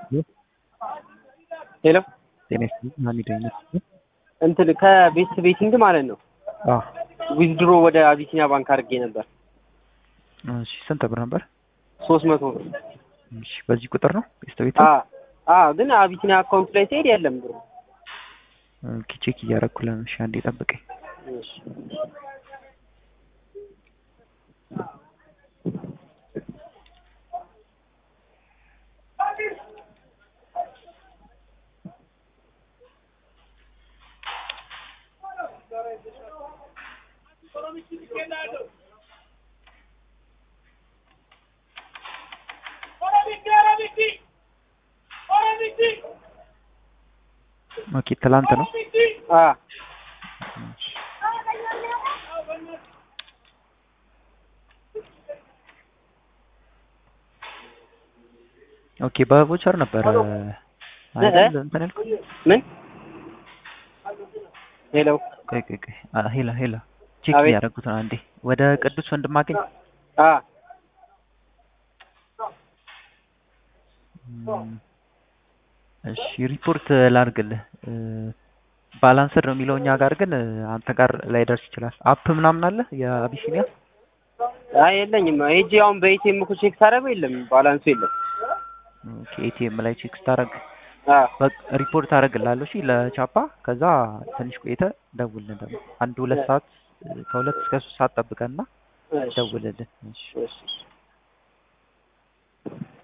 ሄሎ ጤና ይስጥልኝ ሀሚድ አይነት እንትን ከቤት ቤቲንግ ማለት ነው አዎ ዊዝድሮ ወደ አቢሲኒያ ባንክ አድርጌ ነበር እሺ ስንት ብር ነበር ሶስት መቶ ብር እሺ በዚህ ቁጥር ነው ቤስት ቤት አ አ ግን አቢሲኒያ አካውንት ላይ ሲሄድ የለም ብሩ ኦኬ ቼክ እያደረኩልህ ነው እሺ አንዴ ጠብቀኝ እሺ ኦኬ ትላንት ነው አ እሺ ኦኬ በቮቸር ነበረ አይደል እንትን ያልኩት ምን ሄሎ ቆይ ቆይ ቆይ አ ሄላ ሄላ ቼክ አቤት። እያደረኩት ነው አንዴ ወደ ቅዱስ ወንድማገኝ አ እም፣ እሺ ሪፖርት ላድርግልህ እ፣ ባላንስድ ነው የሚለው እኛ ጋር ግን እ፣ አንተ ጋር ላይደርስ ይችላል አፕ ምናምን አለ የአቢሲኒያ አይ የለኝም ሄጄ አሁን በኢቲኤም እኮ ቼክ ሳደርገው የለም ባላንሱ የለም ኦኬ ኤቲኤም ላይ ቼክ ስታደርግ አ በቃ ሪፖርት አደርግልሃለሁ እሺ ለቻፓ ከዛ ትንሽ ቆይተህ ደውልልን ደግሞ አንድ ሁለት ሰዓት እ፣ ከሁለት እስከ ሶስት ሰዓት ጠብቀንና እሺ ደውልልን እሺ እሺ